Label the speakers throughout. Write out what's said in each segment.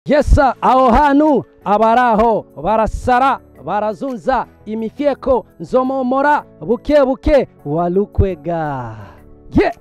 Speaker 1: yesa aho hantu abaraho barasara barazunza imifyeko nzomomora buke buke walukwega ye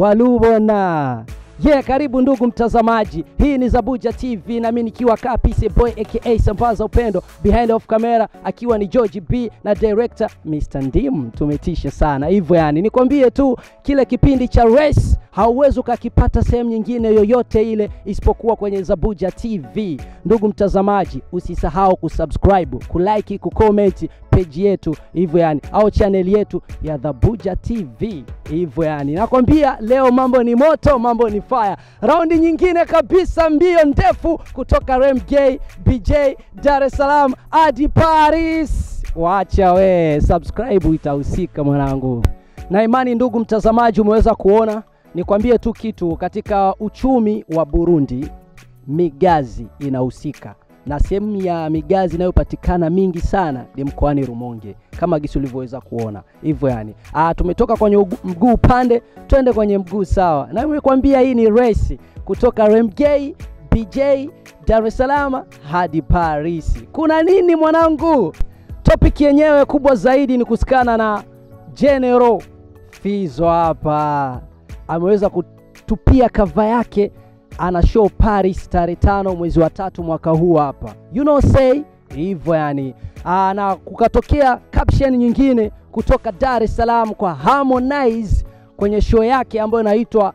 Speaker 1: walubona ye karibu ndugu mtazamaji hii ni zabuja tv nami nikiwa kapise boy aka sambaza upendo behind of camera akiwa ni george b na director mr ndim tumetisha sana hivyo yani nikwambie tu kile kipindi cha race hauwezi ukakipata sehemu nyingine yoyote ile isipokuwa kwenye zabuja tv ndugu mtazamaji usisahau kusubscribe kulike kucomment peji yetu hivyo yani au chaneli yetu ya dhabuja tv hivyo yani nakwambia leo mambo ni moto mambo ni fire raundi nyingine kabisa mbio ndefu kutoka remgay bj dar es salaam hadi paris wacha we subscribe itahusika mwanangu na imani ndugu mtazamaji umeweza kuona nikwambie tu kitu katika uchumi wa burundi migazi inahusika na sehemu ya migazi inayopatikana mingi sana ni mkoani rumonge kama gisi ulivyoweza kuona hivyo yani ah, tumetoka kwenye ugu- mguu upande twende kwenye mguu sawa na nimekwambia hii ni race kutoka remgay bj dar es salaam hadi paris kuna nini mwanangu topic yenyewe kubwa zaidi ni kusikana na general fizo hapa ameweza kutupia kava yake ana show paris tarehe tano mwezi wa tatu mwaka huu hapa you know say hivyo yani Aa, na kukatokea caption nyingine kutoka dar es salaam kwa harmonize kwenye show yake ambayo inaitwa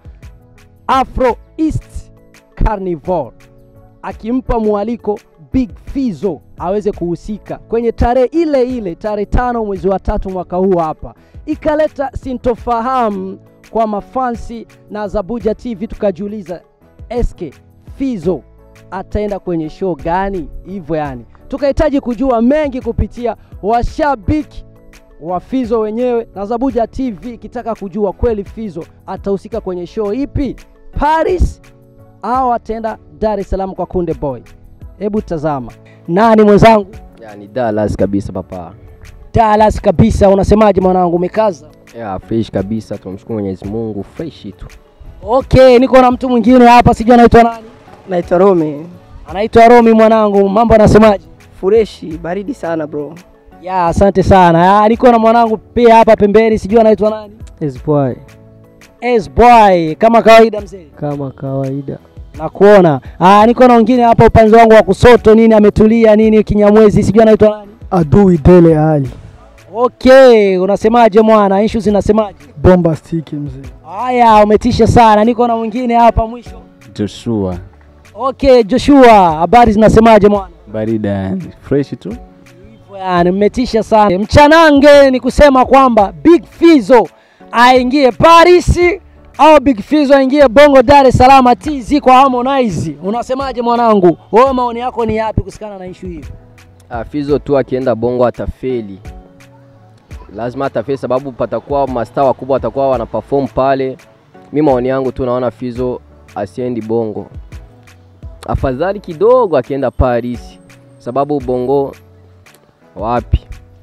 Speaker 1: afro east carnival akimpa mwaliko big fizo aweze kuhusika kwenye tarehe ile ile tarehe tano mwezi wa tatu mwaka huu hapa ikaleta sintofahamu kwa mafansi na zabuja tv tukajiuliza eske fizo ataenda kwenye show gani hivyo yani tukahitaji kujua mengi kupitia washabiki wa fizo wenyewe na zabuja tv ikitaka kujua kweli fizo atahusika kwenye show ipi paris au ataenda dar es salaam kwa kunde boy hebu tazama nani mwenzangu
Speaker 2: Yani Dallas kabisa papa.
Speaker 1: dallas kabisa unasemaje mwanangu umekaza
Speaker 2: Ya fresh kabisa, tunamshukuru Mwenyezi Mungu, fresh tu.
Speaker 1: okay niko na mtu mwingine hapa sijui anaitwa nani
Speaker 3: Naitwa Rome.
Speaker 1: anaitwa romi mwanangu mambo anasemaje
Speaker 3: Fureshi, baridi sana bro.
Speaker 1: ya asante sana ya, niko na mwanangu pia hapa pembeni sijui anaitwa nani
Speaker 3: Esboy,
Speaker 1: S boy kama kawaida mzee
Speaker 3: kama kawaida.
Speaker 1: nakuona ah, niko na wengine hapa upande wangu wa kusoto nini ametulia nini kinyamwezi sijui anaitwa nani
Speaker 4: adui Dele Ali
Speaker 1: okay unasemaje mwana ishu zinasemaje
Speaker 4: bomba stiki mzee.
Speaker 1: haya umetisha sana niko na mwingine hapa mwisho
Speaker 5: Joshua
Speaker 1: okay joshua habari zinasemaje mwana
Speaker 5: barida yani fresh tu
Speaker 1: Hivyo yani mmetisha sana mchanange ni kusema kwamba big fizo aingie paris au big fizo aingie bongo dar es salaam tz kwa harmonize unasemaje mwanangu wewe maoni yako ni yapi kusikana na ishu hiyo
Speaker 2: Ah, Fizo tu akienda Bongo atafeli, lazima atafeli sababu patakuwa mastaa wakubwa watakuwa wana perform pale. Mi maoni yangu tu naona Fizo asiendi Bongo, afadhali kidogo akienda Paris, sababu Bongo wapi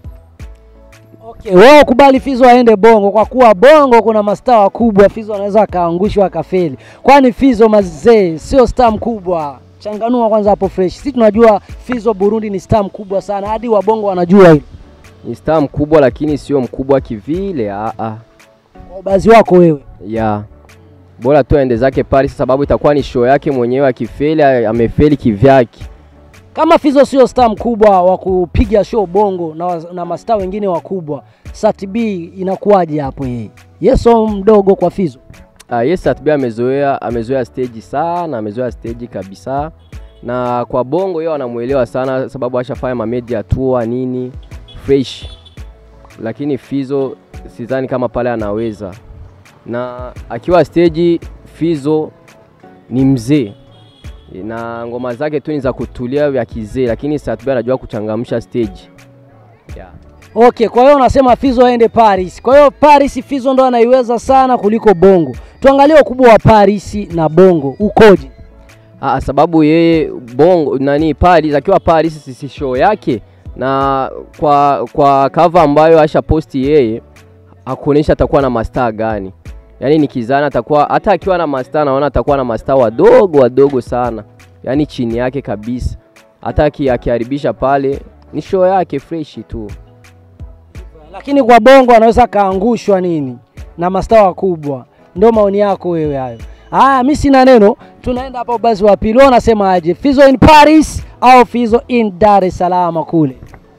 Speaker 1: okay wewe kubali fizo aende bongo kwa kuwa bongo kuna mastaa wakubwa fizo anaweza akaangushwa akafeli kwani fizo mazee sio staa mkubwa changanua kwanza hapo fresh si tunajua fizo burundi ni staa mkubwa sana hadi wabongo wanajua hilo
Speaker 2: ni staa mkubwa, lakini sio mkubwa kivile. Ah, ah.
Speaker 1: kwa ubazi wako wewe
Speaker 2: ya bora tu aende zake Paris, sababu itakuwa ni show yake mwenyewe. Akifeli amefeli kivyake.
Speaker 1: kama Fizo sio star mkubwa wa kupiga show bongo na, wa- na mastaa wengine wakubwa, Sat B inakuwaje hapo yeye? Yeso mdogo kwa Fizo.
Speaker 2: Uh, yes Atb amezoea amezoea stage sana, amezoea stage kabisa, na kwa bongo yeye anamuelewa sana, sababu ashafanya mamedia tour nini fresh, lakini Fizo sidhani kama pale anaweza, na akiwa stage Fizo ni mzee na ngoma zake tu ni za kutulia vya kizee, lakini Satb anajua kuchangamsha stage yeah.
Speaker 1: Okay, kwa hiyo unasema Fizo aende Paris. Kwa hiyo Paris Fizo ndo anaiweza sana kuliko Bongo. Tuangalie ukubwa wa Paris na Bongo ukoje?
Speaker 2: Ah, sababu yeye bongo nani Paris akiwa Paris sisi show yake na kwa kwa cover ambayo asha posti yeye hakuonyesha atakuwa na mastaa gani. Yaani nikizana atakuwa hata akiwa na mastaa naona atakuwa na mastaa wadogo wadogo sana. yaani chini yake kabisa. Hata aki- akiharibisha pale ni show yake fresh tu.
Speaker 1: lakini kwa bongo anaweza kaangushwa nini na mastaa wakubwa. Ndio maoni yako wewe hayo. Haya, mi sina neno, tunaenda hapo basi wa pili. Wewe unasema aje, Fizo in Paris au Fizo in Dar es Salaam kule?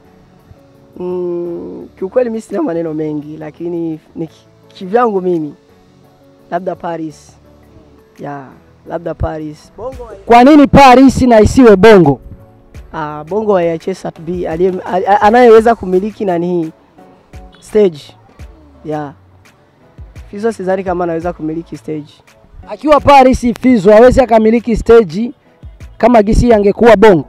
Speaker 3: Mm, kiukweli mi sina maneno mengi, lakini ni ki- kivyangu mimi labda Paris ya labda Paris. Bongo wa-
Speaker 1: Kwa nini Paris na isiwe bongo?
Speaker 3: ah, bongo wa IHS B aliye- a- a- anayeweza kumiliki nani hii stage ya Fizo, sidhani kama anaweza kumiliki stage.
Speaker 1: Akiwa Paris, Fizo hawezi akamiliki stage kama gisi angekuwa bongo.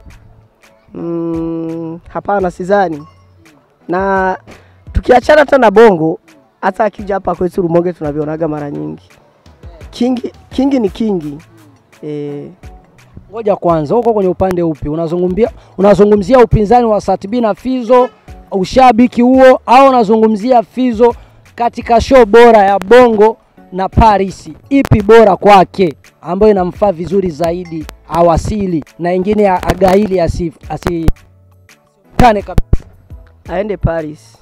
Speaker 3: Mm, hapana, sidhani. Na tukiachana hata na bongo, hata akija hapa kwetu Rumonge tunavionaga mara nyingi. Kingi, kingi ni kingi e,
Speaker 1: Ngoja kwanza, huko kwenye upande upi unazungumzia? Unazungumzia upinzani wa Satbi na Fizo, ushabiki huo, au unazungumzia Fizo katika show bora ya bongo na Paris? Ipi bora kwake ambayo inamfaa vizuri zaidi awasili na ingine a- agaili asi asikane kabisa,
Speaker 3: aende Paris,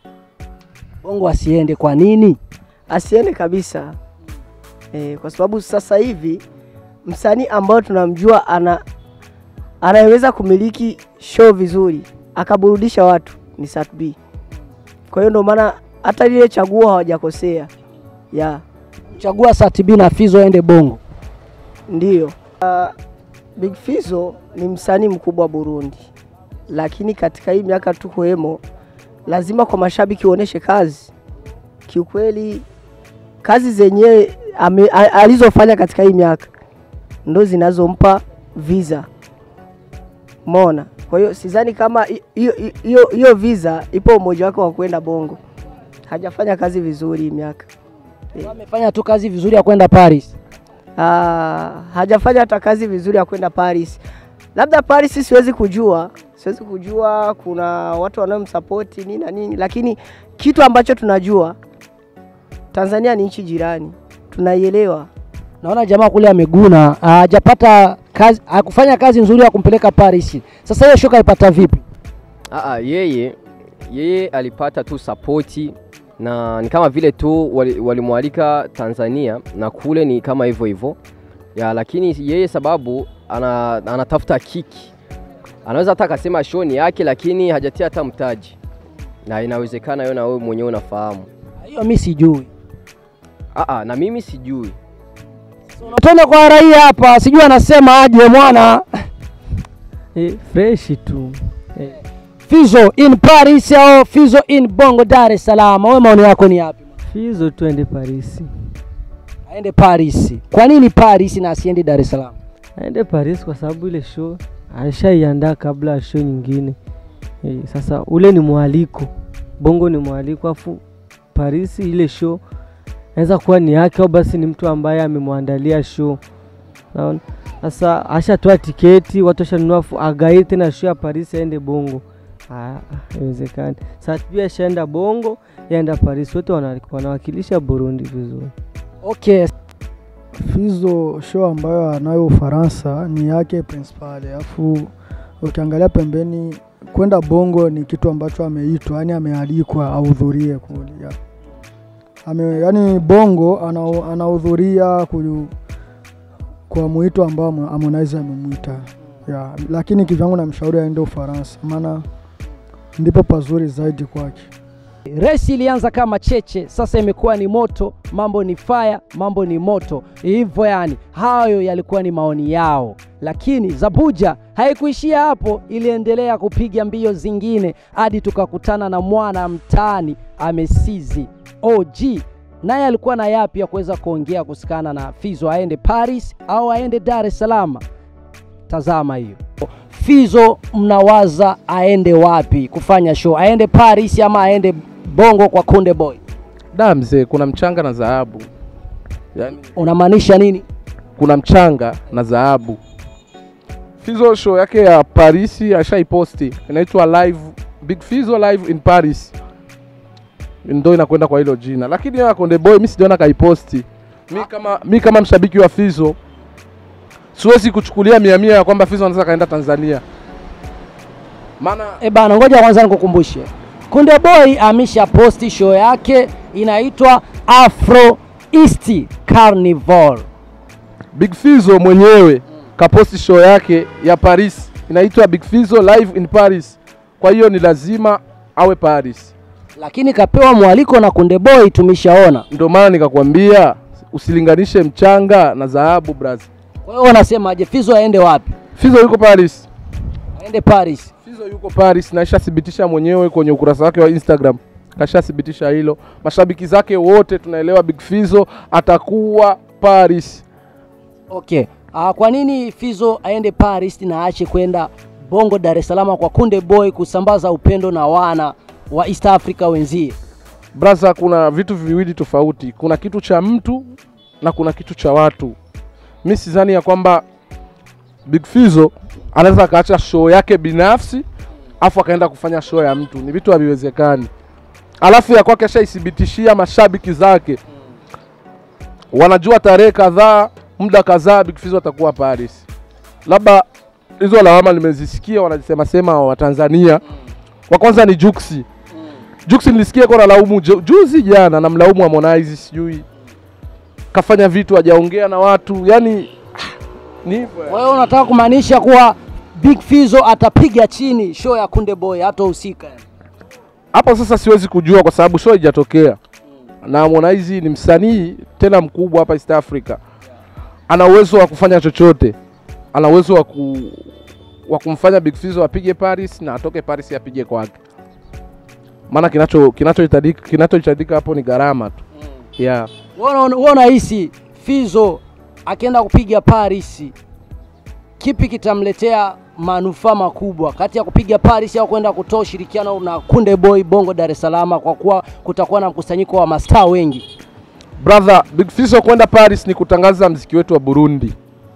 Speaker 1: bongo asiende. Kwa nini?
Speaker 3: asiende kabisa e, kwa sababu sasa hivi msanii ambao tunamjua ana anayeweza kumiliki show vizuri akaburudisha watu ni Satb. Kwa hiyo ndio maana hata lile chaguo hawajakosea ya
Speaker 1: Chagua Satbi na Fizo aende bongo.
Speaker 3: Ndiyo. Uh, Big Fizzo ni msanii mkubwa Burundi, lakini katika hii miaka tukoemo, lazima kwa mashabiki uoneshe kazi. Kiukweli kazi zenyewe ame- a- alizofanya katika hii miaka ndo zinazompa visa, umeona. Kwa hiyo sidhani kama hi- hiyo hiyo hiyo visa ipo umoja wake wa kwenda Bongo. Hajafanya kazi vizuri hii miaka.
Speaker 1: Amefanya tu kazi vizuri ya kwenda Paris.
Speaker 3: Ah, hajafanya hata kazi vizuri ya kwenda Paris. Labda Paris siwezi kujua, siwezi kujua kuna watu wanaomsapoti nini na nini, lakini kitu ambacho tunajua Tanzania ni nchi jirani, tunaielewa.
Speaker 1: Naona jamaa kule ameguna, hajapata kazi, hakufanya kazi nzuri ya kumpeleka Paris. Sasa hiyo shoka ipata vipi?
Speaker 2: Aa, yeye yeye alipata tu sapoti na ni kama vile tu wali- walimwalika Tanzania na kule ni kama hivyo hivyo ya, lakini yeye sababu ana, anatafuta kiki, anaweza hata akasema show ni yake, lakini hajatia hata mtaji, na inawezekana hiyo na wewe mwenyewe unafahamu.
Speaker 1: Hiyo mimi sijui.
Speaker 2: Aa, na mimi sijui
Speaker 1: Unatenda kwa raia hapa, sijui anasema aje mwana.
Speaker 3: Eh, fresh tu. Eh,
Speaker 1: Fizo in Paris au Fizo in Bongo Dar es Salaam? Wewe maoni yako ni yapi?
Speaker 3: Fizo tuende Paris.
Speaker 1: Aende Paris. Kwa nini Paris na asiende Dar es Salaam?
Speaker 3: Aende Paris kwa sababu ile show alishaiandaa kabla ya show nyingine. Eh, sasa ule ni mwaliko. Bongo ni mwaliko afu Paris ile show naweza kuwa ni yake au basi ni mtu ambaye amemwandalia show. Naona sasa ashatoa tiketi, watu washanunua, afu agaie tena show ya Paris aende Bongo. Ah, haiwezekani. Sasa pia ashaenda Bongo, yaenda Paris, wote wana- wanawakilisha Burundi vizuri.
Speaker 1: Okay,
Speaker 4: Fizo show ambayo anayo Ufaransa ni yake principal, alafu ukiangalia pembeni kwenda Bongo ni kitu ambacho ameitwa, yani amealikwa ahudhurie kule. ya. Ame, yani Bongo ana- anahudhuria ku- kwa mwito ambao Harmonize amemwita ya, lakini kivyangu namshauri aende Ufaransa, maana ndipo pazuri zaidi kwake.
Speaker 1: Resi ilianza kama cheche, sasa imekuwa ni moto. Mambo ni fire, mambo ni moto, hivyo yani. Hayo yalikuwa ni maoni yao, lakini Zabuja haikuishia hapo, iliendelea kupiga mbio zingine hadi tukakutana na mwana mtaani amesizi OG, naye alikuwa na yapi ya kuweza kuongea kusikana na Fizo aende Paris au aende Dar es Salaam. Tazama hiyo. Fizo mnawaza aende wapi kufanya show? Aende Paris ama aende Bongo kwa Kunde Boy?
Speaker 6: Da mzee, kuna mchanga na dhahabu, yaani
Speaker 1: Unamaanisha nini?
Speaker 6: kuna mchanga na dhahabu. Fizo show yake ya Paris ashaiposti, inaitwa live Big Fizo live in Paris, ndo inakwenda kwa hilo jina, lakini ya Konde Boy mi sijaona kaiposti. Mi kama, mi kama mshabiki wa Fizo siwezi kuchukulia mia mia ya kwamba Fizo anaweza kaenda Tanzania, maana
Speaker 1: E bana, ngoja kwanza nikukumbushe, Kunde Boy amesha posti show yake inaitwa Afro East Carnival.
Speaker 6: Big Fizo mwenyewe kaposti show yake ya Paris inaitwa Big Fizo live in Paris. Kwa hiyo ni lazima awe Paris,
Speaker 1: lakini kapewa mwaliko na Kunde Boy, tumeshaona.
Speaker 6: ndio maana nikakwambia usilinganishe mchanga na dhahabu brazi.
Speaker 1: Kwa hiyo wanasemaje, Fizo aende wapi?
Speaker 6: Fizo yuko Paris,
Speaker 1: Aende Paris.
Speaker 6: Fizo yuko Paris na ishathibitisha mwenyewe kwenye ukurasa wake wa Instagram, kashathibitisha hilo. Mashabiki zake wote tunaelewa Big Fizo atakuwa Paris.
Speaker 1: Okay. Uh, kwa nini Fizo aende Paris na aache kwenda Bongo Dar es Salaam kwa Kunde Boy kusambaza upendo na wana wa East Africa wenzie?
Speaker 6: Braza, kuna vitu viwili tofauti. Kuna kitu cha mtu na kuna kitu cha watu. Mi sidhani ya kwamba Big Fizo anaweza akaacha show yake binafsi afu akaenda kufanya show ya mtu, ni vitu haviwezekani. Alafu ya kwake ashaithibitishia mashabiki zake, wanajua tarehe kadhaa, muda kadhaa Big Fizo atakuwa Paris. Labda hizo lawama nimezisikia wanasema sema wa Tanzania. Wa kwanza ni Juksi. Jux nilisikia kwa nalaumu ju- juzi jana namlaumu Harmonize sijui kafanya vitu hajaongea na watu yani ni hivyo
Speaker 1: Kwa hiyo unataka kumaanisha kuwa Big Fizo atapiga chini show ya Kunde Boy hatahusika. yani?
Speaker 6: hapo sasa siwezi kujua kwa sababu show haijatokea na Harmonize ni msanii tena mkubwa hapa East Africa ana uwezo wa kufanya chochote ana uwezo wa ku wa kumfanya Big Fizzo apige Paris na atoke Paris apige kwake maana kinacho kinachohitajika kinachohitajika hapo ni gharama tu yeah.
Speaker 1: Wewe unahisi Fizo akienda kupiga Paris, kipi kitamletea manufaa makubwa kati ya kupiga Paris au kwenda kutoa ushirikiano na Kunde Boy Bongo Dar es Salaam, kwa kuwa kutakuwa na mkusanyiko wa mastaa wengi?
Speaker 6: Brother, Big Fizzo kwenda Paris ni kutangaza mziki wetu wa Burundi,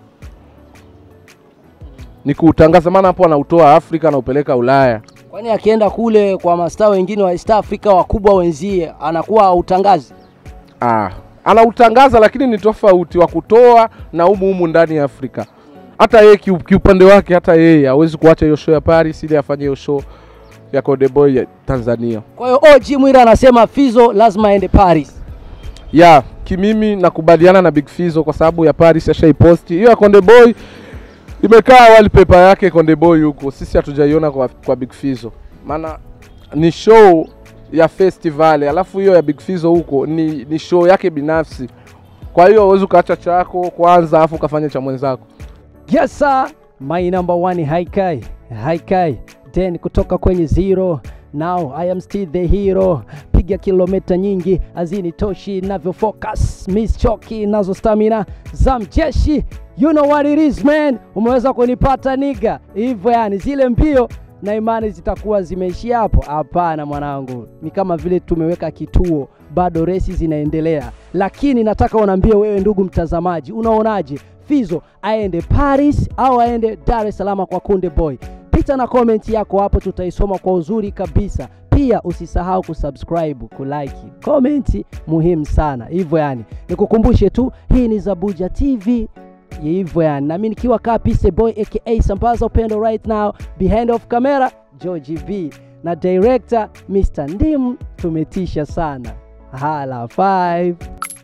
Speaker 6: ni kuutangaza, maana hapo anautoa Afrika anaupeleka Ulaya.
Speaker 1: Kwani akienda kule kwa mastaa wengine wa East Africa wakubwa wenzie, anakuwa autangazi?
Speaker 6: Ah, anautangaza lakini ni tofauti wa kutoa na humu humu ndani ya Afrika. Hata yeye kiu- kiupande wake, hata yeye hawezi kuacha hiyo show ya Paris ili afanye hiyo show ya Konde Boy ya Tanzania.
Speaker 1: Kwa hiyo OG Mwira anasema Fizo lazima aende Paris.
Speaker 6: ya kimimi nakubaliana na Big Fizzo kwa sababu ya Paris ashaiposti hiyo ya Konde Boy imekaa wallpaper yake Konde Boy huko, sisi hatujaiona kwa, kwa Big Fizzo, maana ni show ya festival, alafu hiyo ya Big Fizzo huko ni, ni show yake binafsi. Kwa hiyo huwezi ukaacha chako kwanza alafu ukafanya cha mwenzako.
Speaker 1: Yes sir, my number one Haikai. Haikai. Then kutoka kwenye zero now I am still the hero. Piga kilomita nyingi hazinitoshi, navyo focus miss choki nazo stamina za mjeshi. You know what it is man, umeweza kunipata niga hivyo, yani zile mbio na imani zitakuwa zimeishia hapo? Hapana mwanangu, ni kama vile tumeweka kituo, bado resi zinaendelea, lakini nataka unaambie wewe, ndugu mtazamaji, unaonaje Fizo aende Paris au aende Dar es Salaam kwa Kunde Boy? Pita na comment yako hapo, tutaisoma kwa uzuri kabisa. Pia usisahau kusubscribe, kulike, comment muhimu sana. Hivyo yani, nikukumbushe tu, hii ni Zabuja TV hivyo yani, nami nikiwa kaa Peace Boy aka Sambaza Upendo right now, behind of camera George B na director Mr. Ndim, tumetisha sana. Hala 5